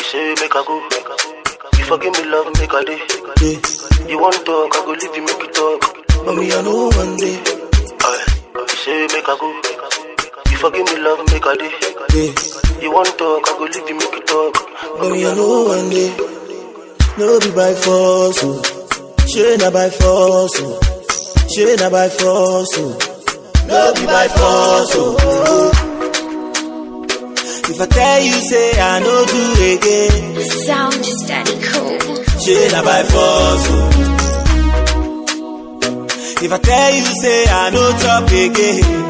say make I go. You forgive me love, make I day. Yeah. You want talk, I go leave you, make you talk. Mommy, I know one day. Aye. You say make I go. You forgive me love, make I day. Yeah. You want talk, I go leave you, make you talk. Mommy, I know one day. No be by force, oh. She na by force, oh. She na by force, oh. No be by force, oh. If I tell you, say I no do again. Sound just daddy cool. She na by force, oh. If I tell you, say I no chop again.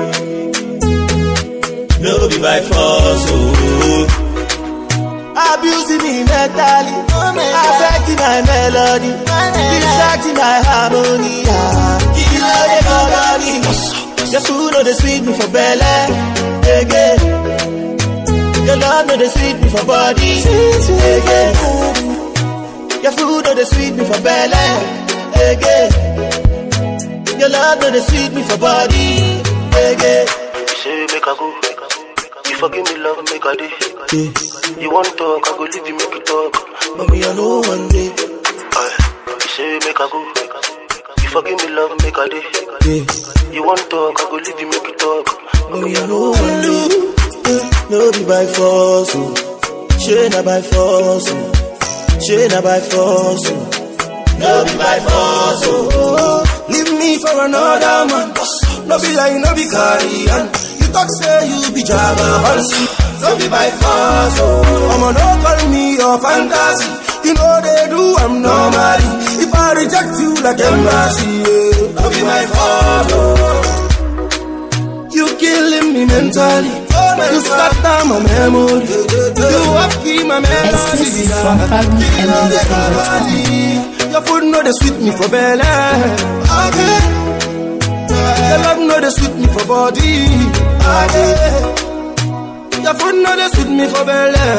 No be by force, oh. Abusing me mentally, affecting my melody, distracting my harmony. ah. Kill all the company. Your food know they sweet me for belly, again. Your love know they sweet me for body, again. Your food know they sweet me for belly, again. Your love know they sweet me for body, again. You say make I go. You forgive me love, make I day. Yeah. You want talk, I go leave you, make you talk. Mommy, I know one day. Aye. You say make I go. You forgive me love, make I day. Yeah. You want talk, I go leave you, make you talk. Mommy, I know one day. Yeah. No be by force, oh. She na by force, oh. She na by force, oh. No be by force, oh. Leave me for another man. No be like, no be carrion. You talk say you be Jabba No be by force, oh. I'ma no call me your fantasy. You know they do, I'm normally. If I reject you like embassy, yeah. No be my fault, oh. You killing me mentally. You scatter my memory. You have key my memory. Exclusive from Pablo You know and they the got body. Your food know they sweet me for belly. Okay. Your love know they sweet me for body. Okay. Your food know they sweet me for belly.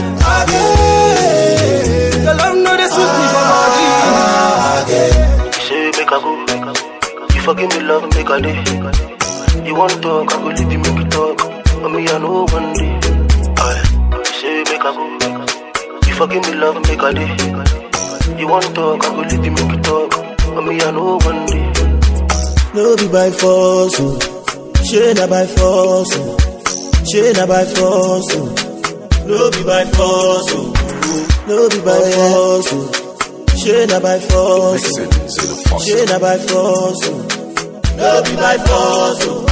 Okay. Your love know they sweet me for body. Okay. You say make I go. You forgive me love, make I day. You want talk, I go leave you, make you talk. Mommy, I know one day. Aye. You say make I go. You forgive me love, make I day. You want talk, I go leave you, make you talk. Mommy, I know one day. No be by force, oh. She na by force, oh. She na by force, oh. No be by force, oh. No be by force, oh. She na by force, oh. She na by force, oh. No be by force, oh.